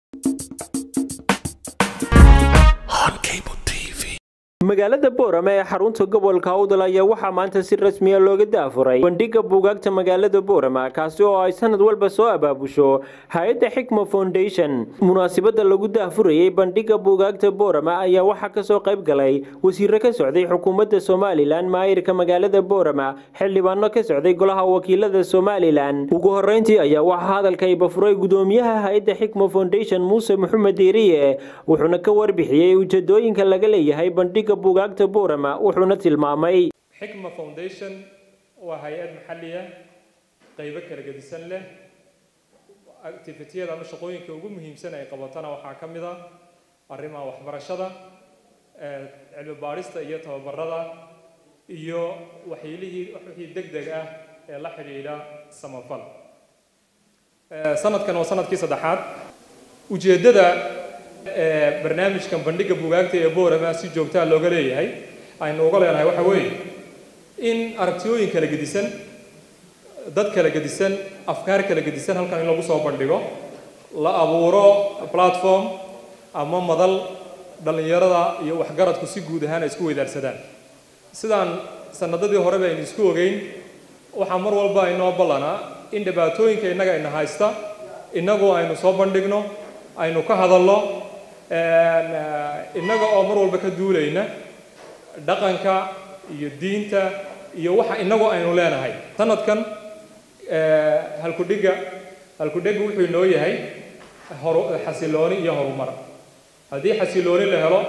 magaalada boorama ee xarunta gobolka awdal ayaa waxaa maanta si rasmiya looga daafuray bandhiga buugaagta magaalada boorama kaasi oo ay sanad walba soo abaabusho hay-adda xikma foundation munaasabada lagu daafurayay bandhiga buugaagta boorama ayaa waxaa kasoo qayb galay wasiiro ka socday xukuumadda somalilan maayirka magaalada boorama xildhibaano ka socday golaha wakiilada somalilan ugu horeyntii ayaa waxaa hadalka ibafuray gudoomiyaha hay-adda xikma foundation muuse maxamed deeriye wuxuuna ka warbixiyey ujeedooyinka laga leeyahay bandhiga buugaagta boorama wuxuuna tilmaamay xikma foundation waa hay-ad maxalli ah qaybo kala gedisan leh activitiyada ama shaqooyinka ugu muhiimsan ay qabatana waxaa ka mid a arrimaha waxbarashada cilmi baadhista iyo tababarada iyo waxyiilihii wixii deg deg ah ee la xidhiidha samafal sanadkan waa sanadkii saddexaad ujeeddada barnaamijkan bandhiga buugaagta ee boorama si joogtaa looga leeyahay aynu uga leenahay waxa weeye in aragtiyooyin kala gedisan dad kala gedisan afkaar kala gedisan halkan in lagu soo bandhigo la abuuro platform ama madal dhallinyarada iyo waxgaradku si guud ahaan ay isku weydaarsadaan sidaan sanadadii horeba aynu isku ogeyn waxaa mar walba inoo ballanaa in dhibaatooyinka innaga ina haysta innagu aynu soo bandhigno aynu ka hadalno innaga oo mar walba ka duulayna dhaqanka iyo diinta iyo waxa innagu aynu leenahay sanadkan halkudhiga halkudhiga wuxuu inoo yahay xasilooni iyo horumar haddii xasilooni la helo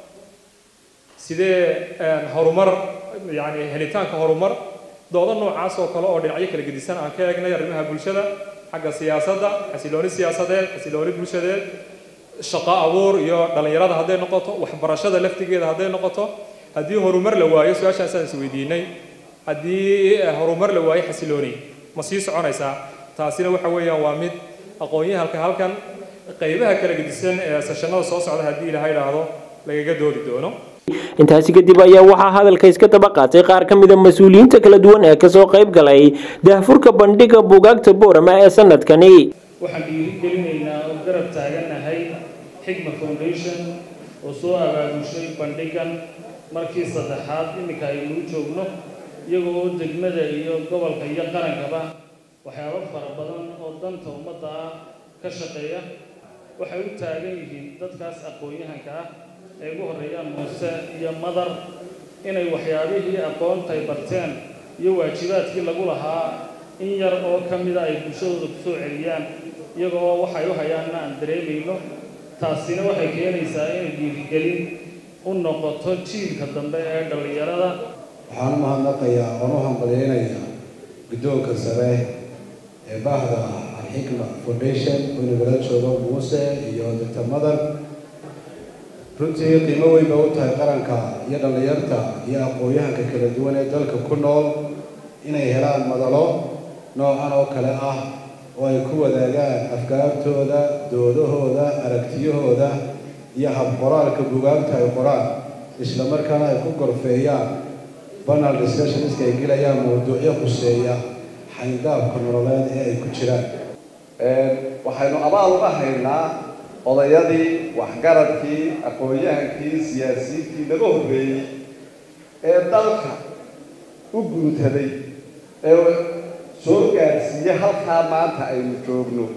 sidee horumar yani helitaanka horumar doodo noocaas oo kale oo dhinacyo kala gedisan aan ka eegnay arrimaha bulshada xagga siyaasadda xasilooni siyaasadeed xasilooni bulshadeed shaqo abuur iyo dhallinyarada hadday noqoto waxbarashada laftigeeda hadday noqoto haddii horumar la waayo su-aashaasaan is weydiinay haddii horumar la waayo xasilooni ma sii soconaysaa taasina waxa weeyaan waa mid aqoon-yahalka halkan qaybaha kala gedisan ee seshanada soo socda haddii ilaha idhaahdo lagaga doodi doono intaasi kadib ayaa waxaa hadalka iska daba qaatay qaar ka mida mas-uuliyiinta kala duwan ee kasoo qayb galay daahfurka bandhiga buugaagta boorama ee sanadkani waxaan dhiirigelinaynaa oo garab taaganahay xikma foundation oo soo abaabushay bandhigan markii saddexaad iminka aynuu joogno iyaga oo degmada iyo gobolka iyo qarankaba waxyaabo fara badan oo danta ummadda ah ka shaqeeya waxay u taagan yihiin dadkaas aqoon-yahanka ah ay ugu horreeyaan muuse iyo madar inay waxyaabihii aqoontay barteen iyo waajibaadkii lagu lahaa in yar oo ka mida ay bulshadooda ku soo celiyaan iyaga oo waxay u hayaanna aan dareemayno taasina waxay keenaysaa inay dhiirigelin u noqoto jiilka dambe ee dhallinyarada waxaan u mahadnaqayaa oon u hambalyeynayaa guddoonka sare ee baahda alxikma foundation oo nagala joogo muuse iyo doctor madar runtii qiimo weyn bay u tahay qaranka iyo dhallinyarta iyo aqoon-yahanka kala duwan ee dalka ku nool inay helaan madalo noocan oo kale ah oo ay ku wadaagaan afkaartooda doodahooda aragtiyahooda iyo habqoraalka bugaagta ay qoraan isla markaana ay ku gorfeeyaan banal discussionska ay gelayaan mawduucyo khuseeya xayndaabka nololeed ee ay ku jiraan waxaynu abaal uga haynaa odayadii waxgaradkii aqoon-yahankii siyaasiyiintii laga horreeyey ee dalka u guuntaday ee soo gaarsiiyey halkaa maanta aynu joogno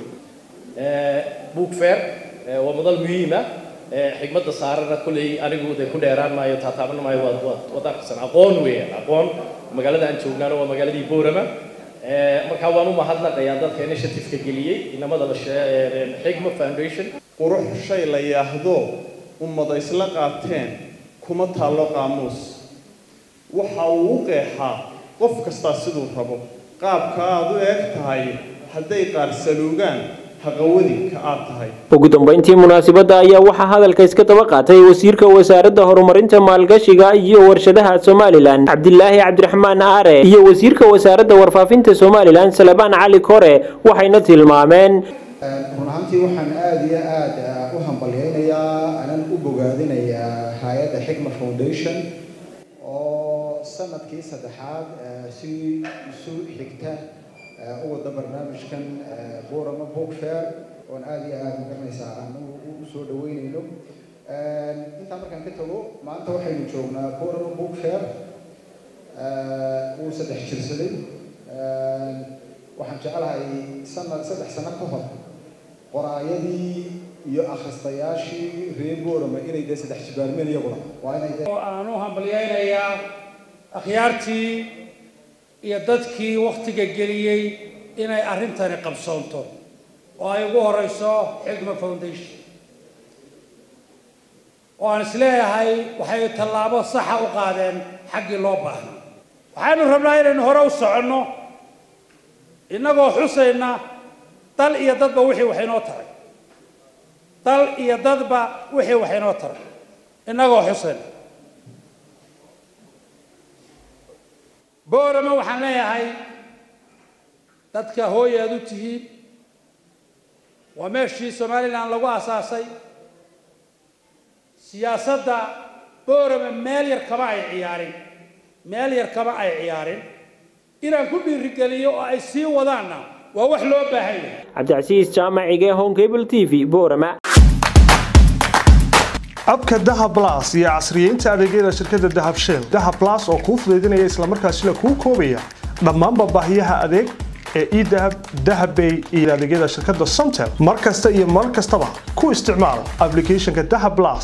book fair waa madal muhiima xigmadda saarana kolley anigu de ku dheeraan maayo taataaban maayo waad waad waad arkaysan aqoon weeyaan aqoon magaalada aan joognaana waa magaaladii boorama markaa waan u mahadnaqayaa dadka initiative-ka geliyey inamada la xigma foundation qurux shay la yaahdo ummada isla qaateen kuma taallo qaamuus waxa uu u qeexaa qof kastaa siduu rabo qaabka aad u eeg tahay hadday qaar saluugaan haqawadinka aad tahay ugu dambeyntii munaasabadda ayaa waxaa hadalka iska daba qaatay wasiirka wasaaradda horumarinta maalgashiga iyo warshadaha somalilan cabdilaahi cabdiraxmaan aare iyo wasiirka wasaaradda warfaafinta somalilan salebaan cali kore waxayna tilmaameen run ahaantii waxaan aada iyo aada u hambalyeynayaa anan u bogaadinayaa hay-adda xikma foundation oo sanadkii saddexaad si isu xigta u wada barnaamijkan borama book fair oon aada iyo aada magaranaysaa aan u markaan ka tago maanta waxaynu joognaa borama book fair wuu saddex jirsaday waxaan jeclahay sanad saddex sano ka hor qoraayadii iyo akhristayaashii reer borama inay dee saddex jibaarmeen iyaguna waa inay dee oo aan u hambalyaynayaa akhyaartii iyo dadkii wakhtiga geliyey inay arrintani qabsoonto oo ay ugu horeyso xigma foundation oo aan isleeyahay waxay tallaabo saxa u qaadeen xaggii loo baahnaa waxaanu rabnaa inaynu hore u soconno innagoo xusayna dal iyo dadba wixii wax inoo taray dal iyo dadba wixii wax inoo taray innagoo xusayna boorama waxaan leeyahay dadka hooy aad u tihiin waa meeshii somalilan lagu aasaasay siyaasadda boorama meel yar kama ay ciyaarin meel yar kama ay ciyaarin inaan ku dhiirigeliyo oo ay sii wadaanna waa wax loo baahan yahay cabdicasiis jaamacige home cable t v boorama abka dahab blas iyo casriyeynta adeegyada shirkadda dahab shell dahab blas oo kuu fudaydinaya islamarkaasina kuu koobaya dhammaanba baahiyaha adeeg ee edahab dahabbay iyo adeegyada shirkadda somtel mar kasta iyo mar kastaba ku isticmaal applicationka dahab blas